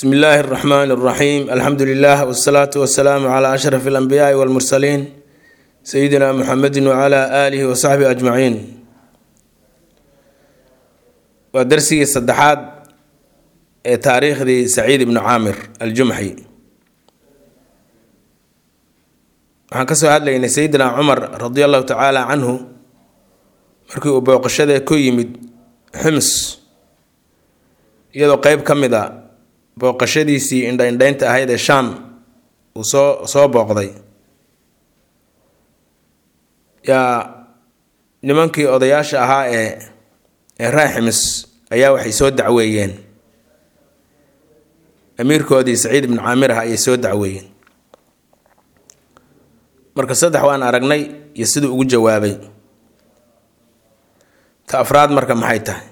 bsmi illaahi اraxmaan اraxiim alxamdu lilah wsalaatu wasalaamu cla ashraf اlanbiyaai wاlmursaliin sayidina muxamedi wcla aalihi wasaxbihi ajmaciin waa darsigii saddexaad ee taariikhdii saciid ibnu caamir aljumxi waxaan kasoo hadlaynay sayidina cumar radi allahu tacaala canhu markii uu booqashadee ku yimid xims iyadoo qeyb ka mid a booqashadiisii indha-indhaynta ahayd ee shaam uu soo soo booqday yaa nimankii odayaasha ahaa ee ee raaximis ayaa waxay soo dacweeyeen amiirkoodii saciid ibnu caamir ah ayay soo dacweeyeen marka saddex waan aragnay iyo siduu ugu jawaabay ta afraad marka maxay tahay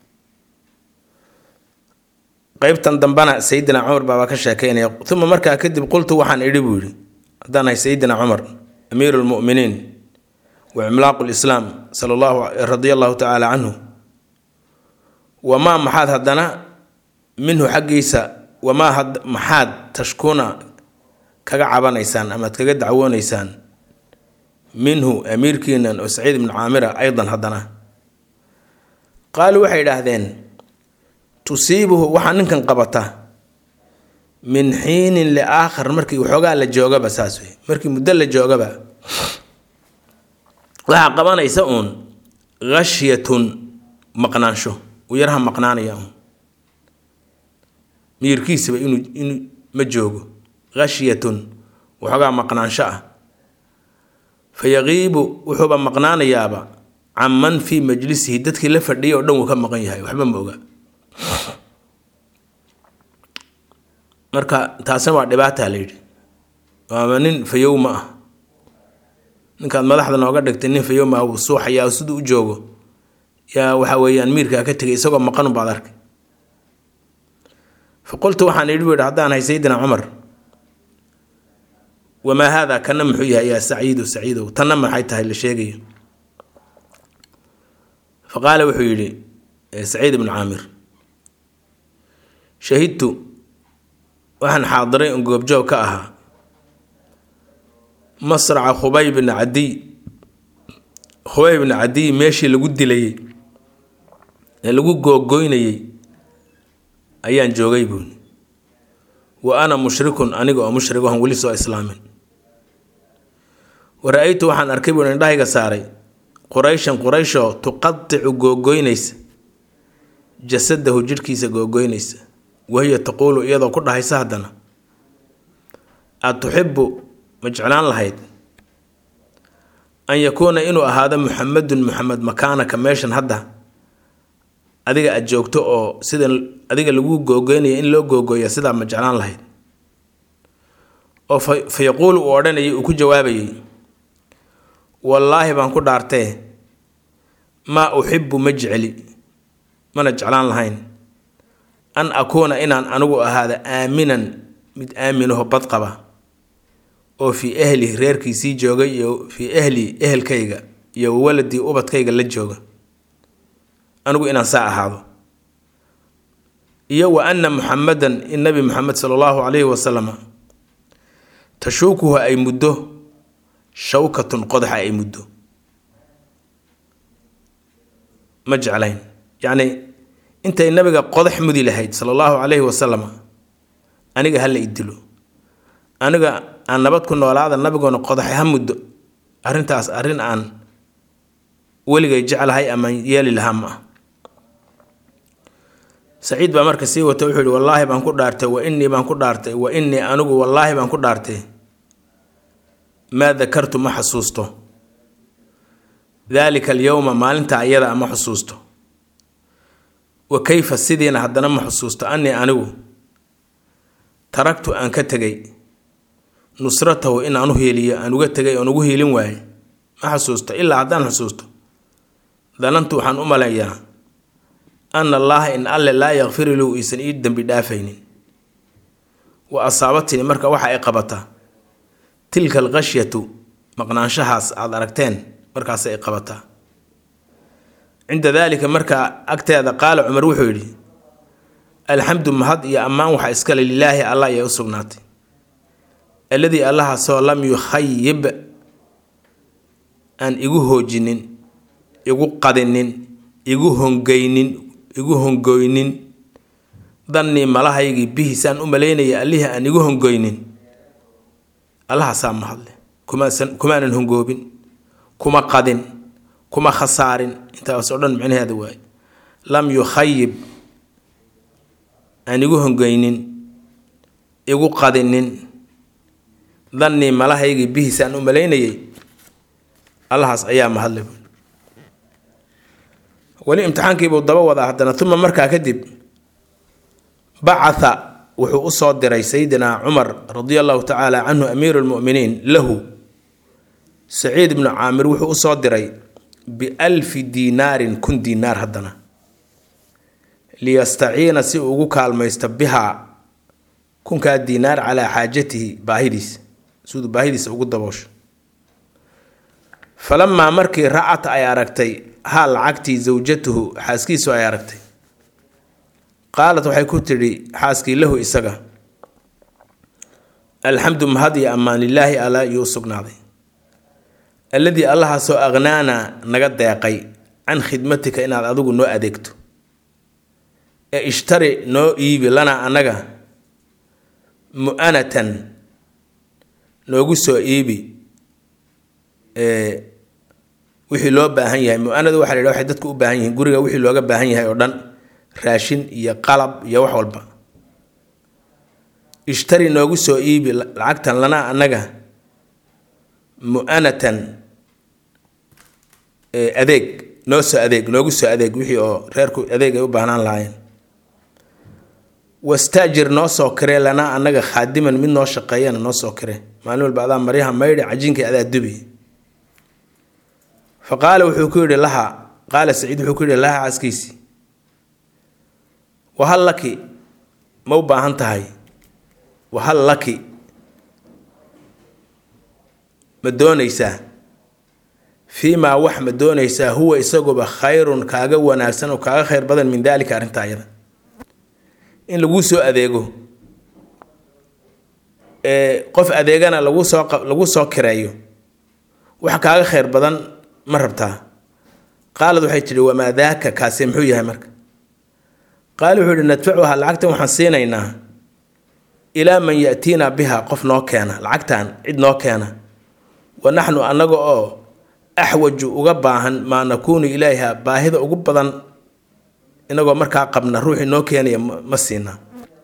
qeybtan dambena sayidina cumar baabaa ka sheekeynaya uma markaa kadib qultu waxaan idhi buu yidhi haddaan ahay sayidina cumar amiiru lmu'miniin wa cimlaaqu lislaam sala allahu radia allahu tacaala canhu wamaa maxaad haddana minhu xaggiisa wamaa maxaad tashkuuna kaga cabanaysaan amaad kaga dacwoonaysaan minhu amiirkiinan oo saciid ibnu caamira aydan haddana qaaluu waxay idhaahdeen tusiibuhu waxaa ninkan qabata min xiinin liaakhar markii waxoogaa la joogaba saas wey markii muddo la joogaba waxaa qabanaysa uun khashyatun maqnaansho uu yaraha maqnaanaya uun miyirkiisaba inuu inuu ma joogo khashyatun waxoogaa maqnaansho ah fa yaqiibu wuxuuba maqnaanayaaba can man fii majlisihi dadkii la fadhiyay oo dhan wuu ka maqan yahay waxba ma oga marka taasina waa dhibaataa la yidhi waaba nin fayow ma ah ninkaad madaxda nooga dhigtay nin fayow ma ah wuu suuxayaa siduu u joogo yaa waxa weeyaan miirkaa ka tegay isagoo maqan baad arkay fa qultu waxaan idhi bu yidhi haddaan hay sayidina cumar wamaa haada kana muxuu yahay yaa saciidu saciidow tanna maxay tahay la sheegayo fa qaala wuxuu yidhi saciid ibnu caamir shahidtu waxaan xaadiray un goobjoog ka ahaa masraca khubay bni cadiy khubay bni cadiy meeshii lagu dilayey ee lagu googoynayey ayaan joogay buuni wa ana mushrikun aniga oo mushrig ohan weli soo islaamin wa ra-aytu waxaan arkay buuni indhahayga saaray qurayshan qurayshoo tuqadicu googoynaysa jasadahu jidhkiisa googoynaysa wahiya taquulu iyadoo ku dhahaysa haddana aad tuxibu ma jeclaan lahayd an yakuuna inuu ahaado muxamedun muxamed makaanaka meeshan hadda adiga aad joogto oo sida adiga lagu googoynaya in loo googooya sidaa ma jeclaan lahayd oo fa yaquulu uu odhanayay uu ku jawaabayay wallaahi baan ku dhaartee maa uxibu ma jecli mana jeclaan lahayn an akuuna inaan anigu ahaada aaminan mid aaminaho badqaba oo fii ahli reerkiisii joogay iyo fii ahli ehelkayga iyo waladii ubadkayga la jooga anigu inaan saa ahaado iyo wa ana muxamedan in nabi muxamed sala allahu calayhi wasalama tashuukuhu ay muddo shawkatun qodaxa ay muddo ma jeclayn yacni intay nabiga qodax mudi lahayd sala allahu calayhi wasalam aniga hala idilo aniga aan nabad ku noolaada nabigoona qodaxe ha muddo arrintaas arrin aan weligay jeclahay ama yeeli lahaa ma ah saciid baa marka sii wata wuxuu yihi wallaahi baan ku dhaartay wa innii baan ku dhaartay wa innii anigu wallaahi baan ku dhaartay maa dakartu ma xasuusto daalika alyowma maalinta ayada ma xusuusto wa kayfa sidiina haddana ma xusuusto annii anigu taragtu aan ka tegay nusratahu in aan u hiiliyo aan uga tegay oon ugu hiilin waaye ma xusuusto ilaa haddaan xusuusto danantu waxaan u maleeyaa ana allaaha in alle laa yakfiru lahu iisan ii dembi dhaafaynin wa asaabatini marka waxa ay qabataa tilka alqashyatu maqnaanshahaas aada aragteen markaas ay qabataa cinda daalika markaa agteeda qaala cumar wuxuu yidhi alxamdu mahad iyo ammaan waxaa iskale lilaahi allah ayay u sugnaatay alladii allahaasoo lam yukhayib aan igu hoojinin igu qadinin igu hongeynin igu hongoynin dannii malahaygii bihiisaan u malaynaya allihii aan igu hongoynin allahaasaa mahadle kumaasan kumaanan hongoobin kuma qadin kuma khasaarin intaas oo dhan micnaheeda waaye lam yukhayib aan igu hongeynin igu qadinin dannii malahaygii bihiisaan u malaynayay allahaas ayaa mahadle buui weli imtixaankiibuu daba wadaa haddana uma markaa kadib bacatha wuxuu usoo diray sayidina cumar radia allahu tacaala canhu amiiru lmuminiin lahu saciid ibnu caamir wuxuu usoo diray bialfi diinaarin kun diinaar haddana liyastaciina si uu ugu kaalmaysto bihaa kunkaa diinaar calaa xaajatihi baahidiisa siduu baahidiisa ugu daboosho falamaa markii racat ay aragtay haa lacagtii zawjatuhu xaaskiisu ay aragtay qaalat waxay ku tidhi xaaskii lahu isaga alxamdu mahad iyo ammaan lilaahi alla iyuu u sugnaaday alladii allahaasoo aqhnaana naga deeqay can khidmatika inaad adigu noo adeegto ee ishtari noo iibi lanaa annaga mu-anatan noogu soo iibi wixii loo baahan yahay mu-anadu waxa la yidhaha waxay dadku u baahan yihiin guriga wixii looga baahan yahay oo dhan raashin iyo qalab iyo wax walba ishtari noogu soo iibi lacagtan lanaa annaga mu-anatan adeeg noo soo adeeg noogu soo adeeg wixii oo reerku adeeg ay u baahnaan lahaayeen wastaajir noo soo kiree lanaa annaga khaadiman mid noo shaqeeyana noo soo kire maalin walba adaa maryaha maydhi cajiinkay adaa dubi fa qaala wuxuu ku yidhi laha qaala saciid wuxuu ku yidhi laha caskiisii wahal laki ma u baahan tahay wahal laki ma doonaysaa fii maa wax ma doonaysaa huwa isaguba khayrun kaaga wanaagsan oo kaaga khayr badan min daalika arrinta ayada in laguu soo adeego qof adeegana lagu soo lagu soo kireeyo wax kaaga khayr badan ma rabtaa qaalad waxay tidhi wamaa daaka kaasi muxuu yahay marka qaali wuxuu yihi nadfacuha lacagtan waxaan siinaynaa ilaa man yatiinaa biha qof noo keena lacagtan cid noo keena wa naxnu annaga oo axwaju uga baahan maa nakuunu ilayha baahida ugu badan inagoo markaa qabna ruuxii noo keenaya ma siinaa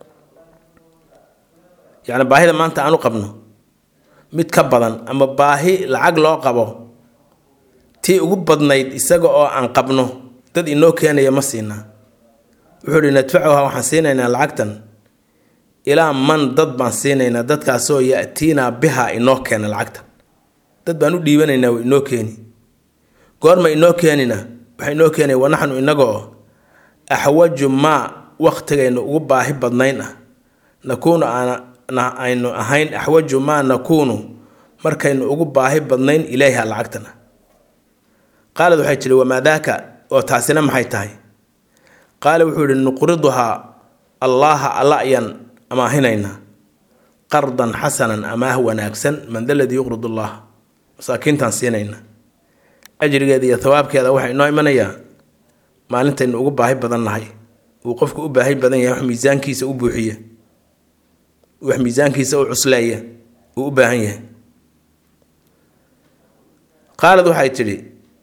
yacni baahida maanta aan u qabno mid ka badan ama baahi lacag loo qabo tii ugu badnayd isaga oo aan qabno dad inoo keenaya ma siinaa wuxuu ihi nadfacuha waxaan siinaynaa lacagtan ilaa man dad baan siinaynaa dadkaasoo yatiinaa biha inoo keena lacagtan dad baan u dhiibanaynaa wa inoo keeni goorma inoo keenina waxaa inoo keenaya wanaxnu inagoo axwaju maa waktigaynu ugu baahi badnayn ah nakuunu aynu ahayn axwaju maa nakuunu markaynu ugu baahi badnayn ilayha lacagtana qaalad waxay tihi wamaa daaka oo taasina maxay tahay qaala wuxuu yihi nuqriduhaa allaaha alla ayaan amaahinaynaa qardan xasanan amaah wanaagsan man da ladii yuqrid allah masaakiintaan siinayna ajrigeeda iyo hawaabkeeda waxaa inoo imanayaa maalintaynu ugu baahi badan nahay uu qofku u baahi badan yahay wax miisaankiisa u buuxiya wax miisaankiisa u cusleeya uu u baahan yahay qaalad waxay tidhi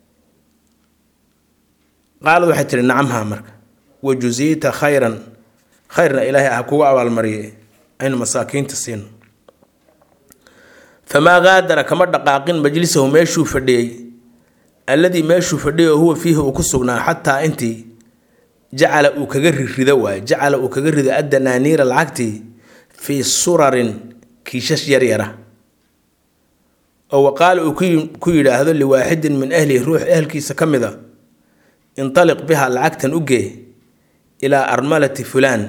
qaalad waxay tihi nacamhaa marka wajuziita khayran khayrna ilaahay ah kugu abaalmariye aynu masaakiinta siino famaa qaadara kama dhaqaaqin majlisahu meeshuu fadhiyey alladii meeshuu fadhiyay oo huwa fiihi uu ku sugnaa xataa intii jacala uu kaga rirido waaye jacala uu kaga rido addanaaniira lacagtii fii surarin kiishash yaryara oo waqaala uu ku yidhaahdo liwaaxidin min ahlihi ruux ehelkiisa ka mid a intaliq biha lacagtan u gee ilaa armalati fulaan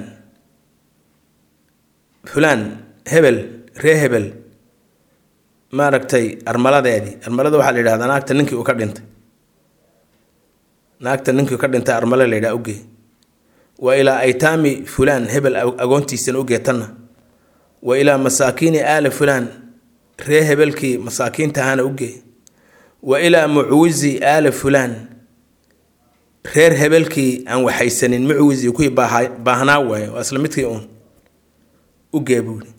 fulaan hebel ree hebel maaragtay armaladeedii armalada waxaa la yidhahdaa naagta ninkii uu ka dhintay naagta ninkii ka dhintay armale la yidhaha ugee wa ilaa aytaami fulaan hebel agoontiisana u geetanna wa ilaa masaakiini aali fulaan ree hebelkii masaakiintahana u gee wa ilaa mucwizi aali fulaan reer hebelkii aan waxaysanin mucwizi kuwii baahnaa waaye waa isla midkii uun u gee buuri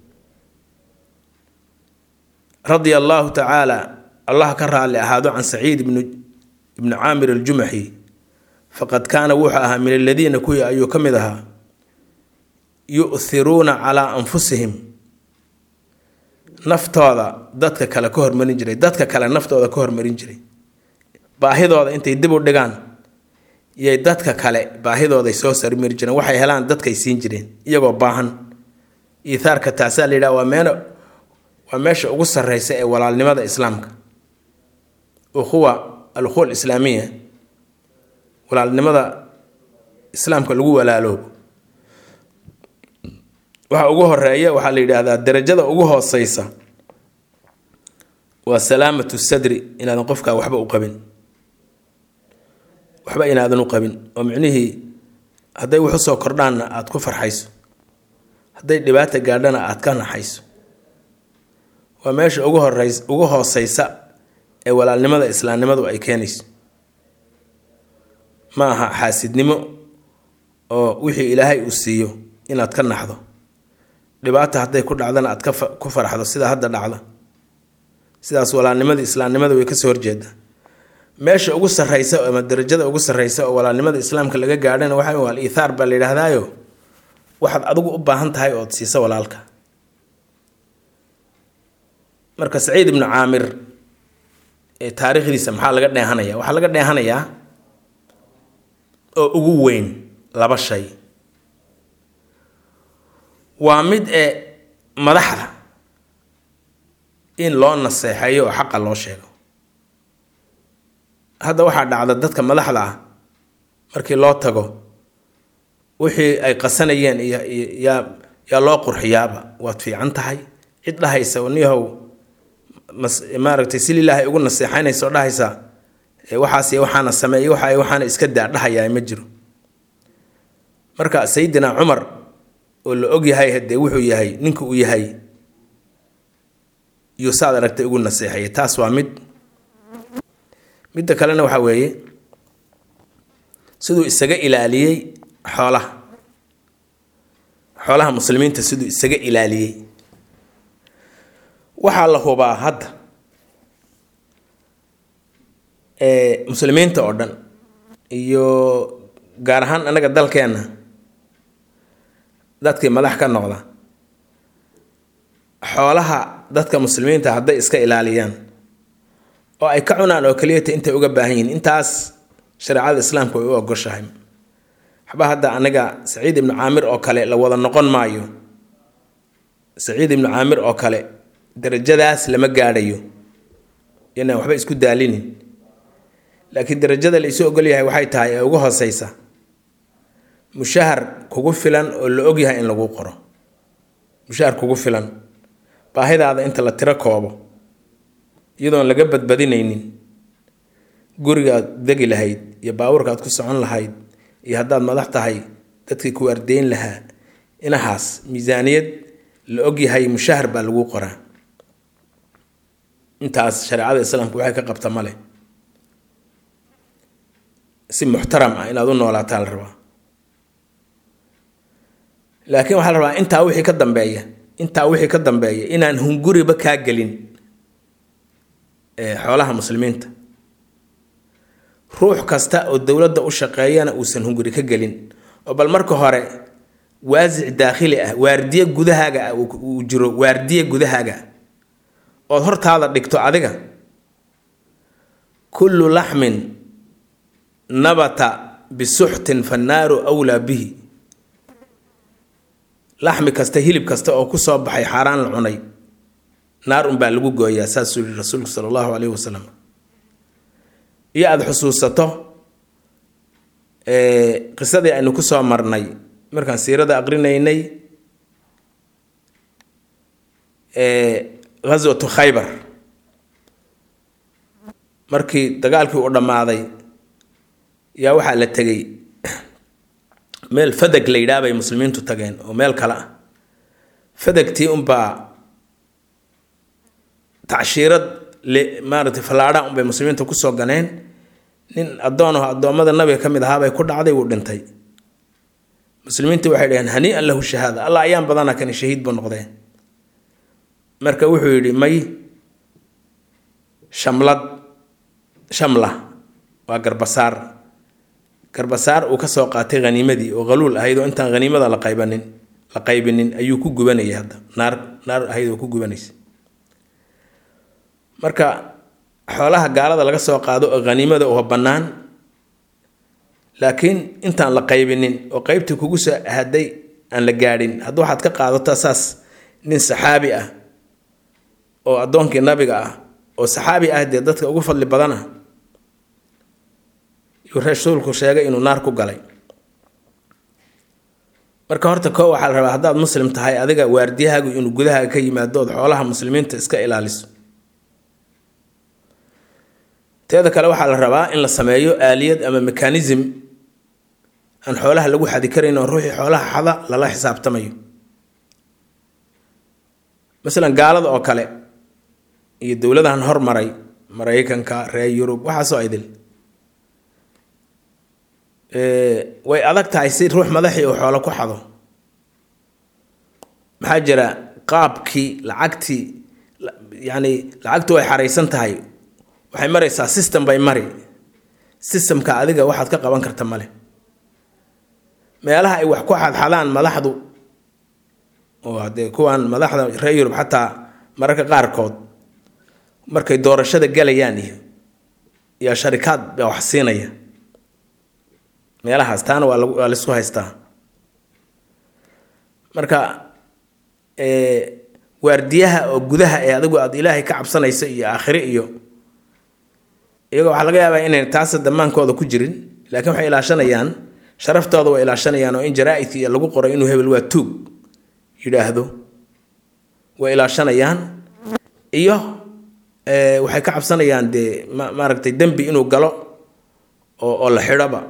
radia allaahu tacaala allah ka raalli ahaado can saciid ibni caamir aljumaxi faqad kaana wuxuu ahaa min aladiina kuwii ayuu ka mid ahaa yu'hiruuna calaa anfusihim naftooda dadka kale ka hormarin jiray dadka kale naftooda ka hormarin jiray baahidooda intay dib u dhigaan yay dadka kale baahidooday soo sarmari jireen waxay helaan dadkay siin jireen iyagoo baahan iithaarka taasaa la yidhaha waa meel waa meesha ugu sarreysa ee walaalnimada islaamka ukhuwa alukhuwa alislaamiya walaalnimada islaamka lagu walaaloobo waxa ugu horeeya waxaa la yidhaahdaa darajada ugu hooseysa waa salaamatu sadri inaadan qofkaa waxba u qabin waxba inaadan u qabin oo micnihii hadday wax usoo kordhaanna aada ku farxayso hadday dhibaata gaadhana aada ka naxayso waa meesha ugu horeys ugu hooseysa ee walaalnimada islaamnimadu ay keenayso ma aha xaasidnimo oo wixii ilaahay uu siiyo inaad ka naxdo dhibaata hadday ku dhacdana aad ku farxdo sida hadda dhacda sidaas walaalnimadii islaamnimada way kasoo horjeedaa meesha ugu sarreysa ama darajada ugu sarreysa oo walaalnimada islaamka laga gaadhana waxa al iithaar baa la yidhaahdaayo waxaad adigu u baahan tahay ood siisa walaalka marka saciid ibnu caamir ee taariikhdiisa maxaa laga dheehanaya waxaa laga dheehanayaa oo ugu weyn laba shay waa mid ee madaxda in loo naseexeeyo oo xaqa loo sheego hadda waxaa dhacda dadka madaxda ah markii loo tago wixii ay qasanayeen iyo yaa yaa loo qurxiyaaba waad fiican tahay cid dhahaysa niyahow maaragtay si lilaahay ugu naseexaynaysa oo dhahaysa waxaas waxaana sameeyey waxa waxaana iska daa dhahayaa ma jiro marka sayidina cumar oo la og yahay hadee wuxuu yahay ninka uu yahay yuu saad aragtay ugu naseexayay taas waa mid midda kalena waxaa weeye siduu isaga ilaaliyey xoolaha xoolaha muslimiinta siduu isaga ilaaliyey waxaa la hubaa hadda muslimiinta oo dhan iyo gaar ahaan anaga dalkeenna dadkii madax ka noqda xoolaha dadka muslimiinta hadday iska ilaaliyaan oo ay ka cunaan oo keliyata intay uga baahan yihiin intaas shareecada islaamka way u ogoshahay waxba hadda anaga saciid ibnu caamir oo kale la wada noqon maayo saciid ibnu caamir oo kale darajadaas lama gaadhayo inaan waxba isku daalinin laakiin darajada la isu ogol yahay waxay tahay ee ugu hooseysa mushahar kugu filan oo la og yahay in lagu qoro mushahar kugu filan baahidaada inta la tiro koobo iyadoon laga badbadinaynin gurigaad degi lahayd iyo baabuurkaad ku socon lahayd iyo haddaad madax tahay dadkii ku ardeyn lahaa inahaas miisaaniyad la og yahay mushahar baa lagu qoraa intaas shareecada islaamka waxay ka qabta male si muxtaram ah inaad u noolaataa la rabaa laakiin waxaa la rabaa intaa wixii ka dambeeya intaa wixii ka dambeeya inaan hunguriba kaa gelin xoolaha muslimiinta ruux kasta oo dowladda u shaqeeyana uusan hunguri ka gelin oo bal marka hore waasic daakhili ah waardiye gudahaaga ah uu jiro waardiye gudahaaga ood hortaada dhigto adiga kullu laxmin nabata bisuxtin fannaaru wlaa bihi laxmi kasta hilib kasta oo kusoo baxay xaaraan la cunay naar unbaa lagu gooyaa saasuu yihi rasuulku sala allahu caleyhi wasalam iyo aada xusuusato qisadii aynu kusoo marnay markaan siirada aqrinaynay ghaswatu khaybar markii dagaalkii uu dhammaaday yaa waxaa la tegey meel fadag la yidhaah bay muslimiintu tageen oo meel kale ah fadagtii unbaa tacshiirad le maaragtay fallaadha unbay muslimiinta kusoo ganeen nin addoon aho addoommada nabiga ka mid ahaabay ku dhacday wuu dhintay muslimiinta waxay dhaheen hanii-an lahu shahaada allah ayaan badana kani shahiid buu noqdeen marka wuxuu yidhi may shamlad shamla waa garbasaar garbasaar uu ka soo qaatay haniimadii oo haluul ahayd oo intaan haniimada la qaybanin la qaybinin ayuu ku gubanayay hadda naar naar ahayd oo ku gubanaysa marka xoolaha gaalada laga soo qaado oo haniimada oo bannaan laakiin intaan la qaybinin oo qeybtii kugu soo haday aan la gaadhin haddii waxaad ka qaadato saas nin saxaabi ah oo addoonkii nabiga ah oo saxaabi ah dee dadka ugu fadli badan ah yuu rasuulku sheegay inuu naar ku galay marka horta koo waxaa la rabaa haddaad muslim tahay adiga waardiyahaagu inuu gudahaaga ka yimaado ood xoolaha muslimiinta iska ilaaliso teeda kale waxaa la rabaa in la sameeyo aaliyad ama mekanism aan xoolaha lagu xadi karayn oo ruuxii xoolaha xada lala xisaabtamayo masalan gaalada oo kale iyo dowladahan hormaray maraykanka reer yurub waxaasoo idil way adag tahay si ruux madaxii uu xoolo ku xado maxaa jira qaabkii lacagtii yacni lacagtu way xaraysan tahay waxay maraysaa system bay mari systemka adiga waxaad ka qaban karta male meelaha ay wax ku xadxadaan madaxdu oo haddee kuwan madaxda reer yurub xataa mararka qaarkood markay doorashada galayaan iyo iyo sharikaad baa wax siinaya meelahaas taana waa waa laisku haystaa marka waardiyaha oo gudaha ee adigu aada ilaahay ka cabsanayso iyo aakhire iyo iyaga waxaa laga yaabaa inayn taasa damaankooda ku jirin laakiin waxay ilaashanayaan sharaftooda way ilaashanayaan oo in jaraa-idka iyo lagu qoray inuu hebel waa tuug yidhaahdo way ilaashanayaan iyo waxay ka cabsanayaan dee ma maaragtay dembi inuu galo oo oo la xidhoba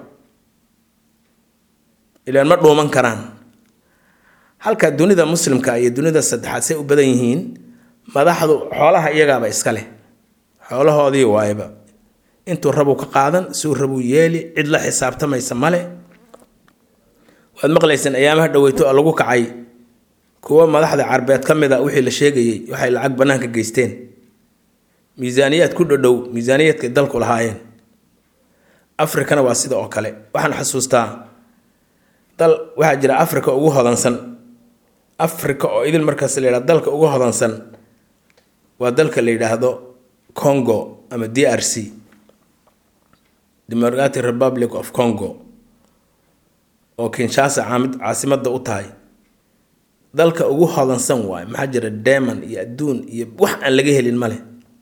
ilaan ma dhuuman karaan halka dunida muslimka iyo dunida saddexaad say u badan yihiin madaxdu xoolaha iyagaaba iska leh xoolahoodii waayba intuu rabuu ka qaadan suu rabuu yeeli cid la xisaabtamaysa male waad maqlayseen ayaamaha dhaweyto oo lagu kacay kuwa madaxda carbeed ka mid a wixii la sheegayey waxay lacag bannaanka geysteen miisaaniyaad ku dhodhow miisaaniyaadkay dalku lahaayeen afrikana waa sida oo kale waxaan xasuustaa dal waxaa jira africa ugu hodansan africa oo idil markaas la yidhahdo dalka ugu hodansan waa dalka la yidhaahdo congo ama d r c democratic republic of congo oo kinshasa caamid caasimadda u tahay dalka ugu hodansan waayo maxaa jira deman iyo adduun iyo wax aan laga helin male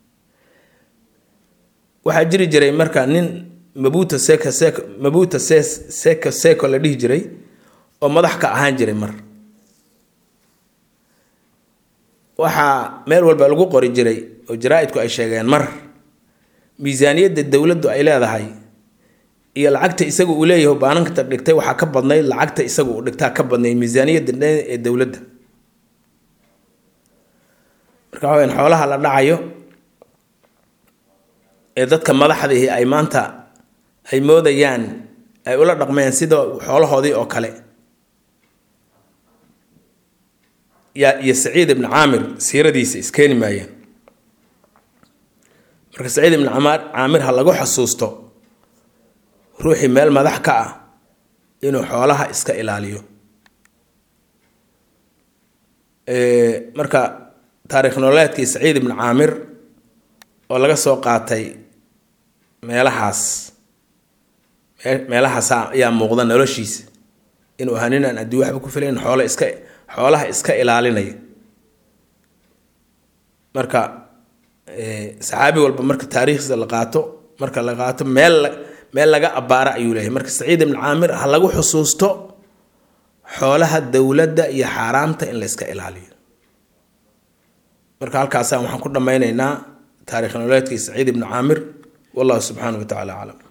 waxaa jiri jiray marka nin mabuta seka seko mabuta se seko seko la dhihi jiray oo madax ka ahaan jiray mar waxaa meel walba lagu qori jiray oo jaraa-idku ay sheegeen mar miisaaniyadda dowladdu ay leedahay iyo lacagta isaga uu leeyahay baanankata dhigtay waxaa ka badnayd lacagta isaga uu dhigtaa ka badnayd miisaaniyadda dhan ee dowladda marka waxa weyan xoolaha la dhacayo ee dadka madaxdiihi ay maanta ay moodayaan ay ula dhaqmeen sida xoolahoodii oo kale ya iyo saciid ibni caamir siiradiisa iskeeni maayeen marka saciid ibni camaar caamir ha lagu xasuusto ruuxii meel madax ka ah inuu xoolaha iska ilaaliyo marka taarikh nololeedkii saciid ibni caamir oo laga soo qaatay meelahaas meelahaas ayaa muuqda noloshiisa inuu ahaa nin aan adduun waxba ku filayn xoolo iska xoolaha iska ilaalinaya marka saxaabi walba marka taariikhdiisa la qaato marka la qaato meel meel laga abbaara ayuu leeyahay marka saciid ibn caamir ha lagu xusuusto xoolaha dowladda iyo xaaraamta in la iska ilaaliyo marka halkaasa waxaan ku dhammaynaynaa taarikh nololeedkii saciid ibni caamir wallahu subxaanahu wa tacala aclam